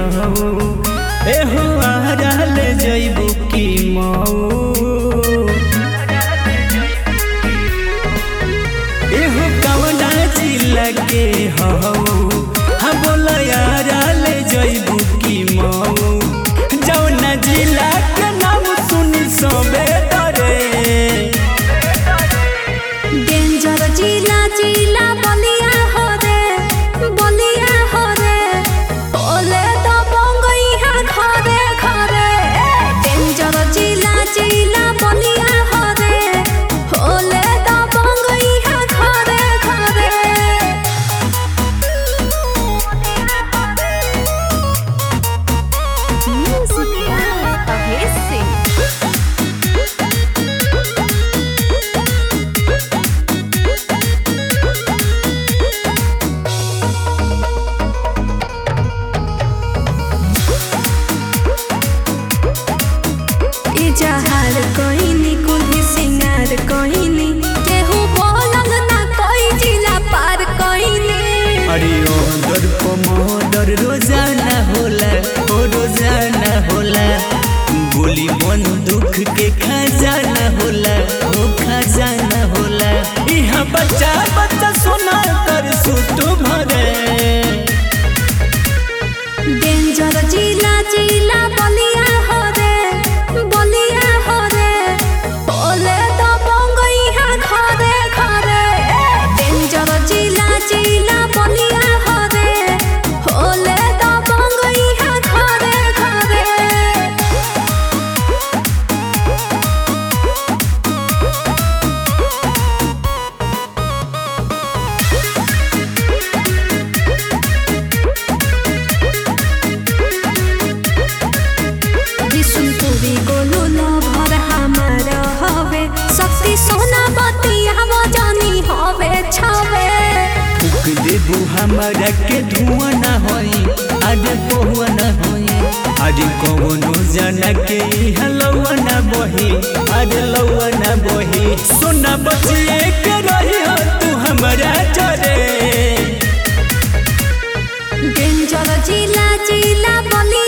हऊ एहो आरल जइबू की मऊ एहो कवना जिला के हऊ हम बोल आरल जइबू की मऊ जौना जिला के नाम सुनी सबे डरे डेंजर जिला जिला बलिया हो रे बलिया हो रे ओले तो बंगइहा घरे घरे डेंजर जिला जिला बलिया हो रे ओले तो बंगइहा घरे घरे म्यूजिक अभेसी इजहार कहिनी कुल्ही सिंगार कहिनी केहू बोलल ना कोई जिला पार कहिनी अरे ओदर पमोदर रोजाना होला ओ रोजाना होला गोली बंदूक के खजाना होला ओ खजाना होला इहाँ बच्चा बच्चा सोना कर सुत भरे डेंजर जिला जिला बलिया हो रे बलिया हो रे बोले तो बंगइहा घरे घरे डेंजर जिला जिला बलिया हो रे बोले तो बंगइहा घरे घरे বিশুনপুরি গোলু লভর হামার হবে শক্তি সোনা বতিয়া জানি হবে ছাবে फूक देबू हमारा के धुआं ना होई आज बहुआ ना होई आज कौनो जाना के हलवा ना बही आज लौआ ना बही सोना बचिए के रही हो तू हमारा चरे डेंजर जिला जिला बलिया